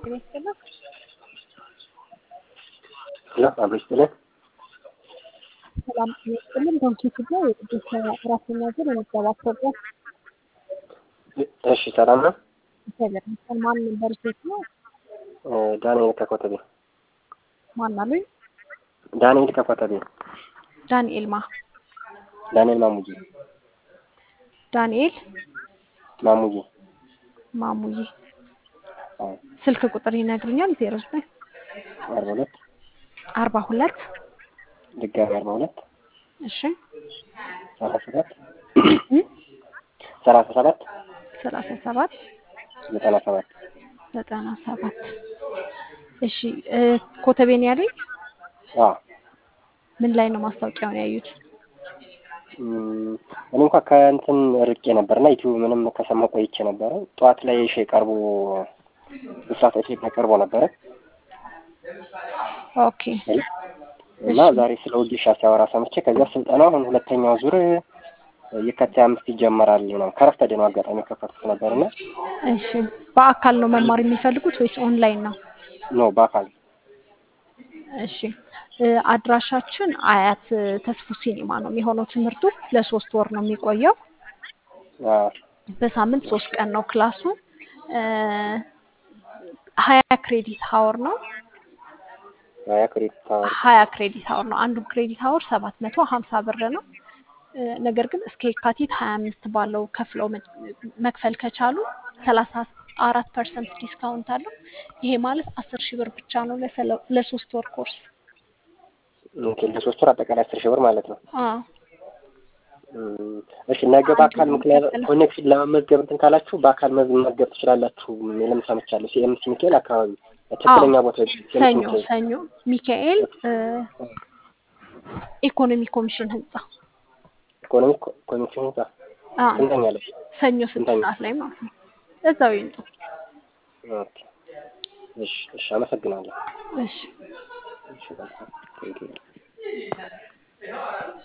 ጤና ይስጥልን። ሄሎ አብሮ ይስጥልን። ሰላም ጤና ይስጥልን። ዶንኪ ቱቦ የቅዱስ አራተኛ ዙር የምዝገባ ፕሮግራም እሺ ሰላም ነው። እግዚአብሔር ይመስገን። ማን ነበር ሴት ነው? ዳንኤል ከኮተቤ። ማን አሉኝ? ዳንኤል ከኮተቤ። ዳንኤል ማ ዳንኤል ማሙዬ ዳንኤል ማሙዬ። ማሙዬ አዎ ስልክ ቁጥር ይነግሩኛል? ዜሮ ዘጠኝ አርባ ሁለት አርባ ሁለት ድጋሚ አርባ ሁለት እሺ ሰላሳ ሰባት ሰላሳ ሰባት ሰላሳ ሰባት ዘጠና ሰባት ዘጠና ሰባት እሺ እ ኮተቤን ያለኝ አዎ ምን ላይ ነው ማስታወቂያውን ያዩት? እም፣ እኔ እንኳ ከእንትን ርቄ ነበርና ዩቲዩብ ምንም ከሰማሁ ቆይቼ ነበረ። ጠዋት ላይ እሺ ቀርቦ ብስራት ኤፍ ኤም ቀርቦ ነበረ ኦኬ እና ዛሬ ስለ ወጌሻ ሲያወራ ሰምቼ ከዚያ ስልጠና አሁን ሁለተኛው ዙር የካቲት አምስት ይጀመራል ነው ከረፍተ ደነው አጋጣሚ የከፈትኩት ነበርና እሺ በአካል ነው መማር የሚፈልጉት ወይስ ኦንላይን ነው? ነው በአካል እሺ እ አድራሻችን አያት እ ተስፉ ሲኒማ ነው የሚሆነው። ትምህርቱ ለሶስት ወር ነው የሚቆየው። አ፣ በሳምንት ሶስት ቀን ነው ክላሱ። እ ሀያ ክሬዲት ሀወር ነው። ሀያ ክሬዲት ታወር ሀያ ክሬዲት ሀወር ነው። አንዱ ክሬዲት ሀወር ሰባት መቶ ሀምሳ ብር ነው። እ ነገር ግን እስከ የካቲት ሀያ አምስት ባለው ከፍለው መ- መክፈል ከቻሉ ሰላሳ አራት ፐርሰንት ዲስካውንት አለው። ይሄ ማለት አስር ሺህ ብር ብቻ ነው ለሰለ- ለሶስት ወር ኮርስ። ኦኬ፣ ለሶስት ወር አጠቃላይ አስር ሺህ ብር ማለት ነው። አዎ እም፣ እሺ ነገ በአካል ምክንያት ኮኔክሽን ለመመዝገብ እንትን ካላችሁ በአካል መመዝገብ ትችላላችሁ የሚልም ሰምቻለሁ። ሲኤምሲ ሚካኤል አካባቢ ትክክለኛ ቦታ ሲኤምሲ ሰኞ ሚካኤል ሰኞ ሚካኤል እ ኢኮኖሚ ኮሚሽን ህንጻ ኢኮኖሚ ኮ- ኮሚሽን ህንጻ አ ስንተኛ ላይ? ሰኞ ስድስት ስንተኛ? ሰዓት ላይ ማለት ነው። እዛው ይምጡ። ኦኬ፣ እሺ፣ እሺ፣ አመሰግናለሁ። እሺ እሺ፣ በቃ ቴንኪው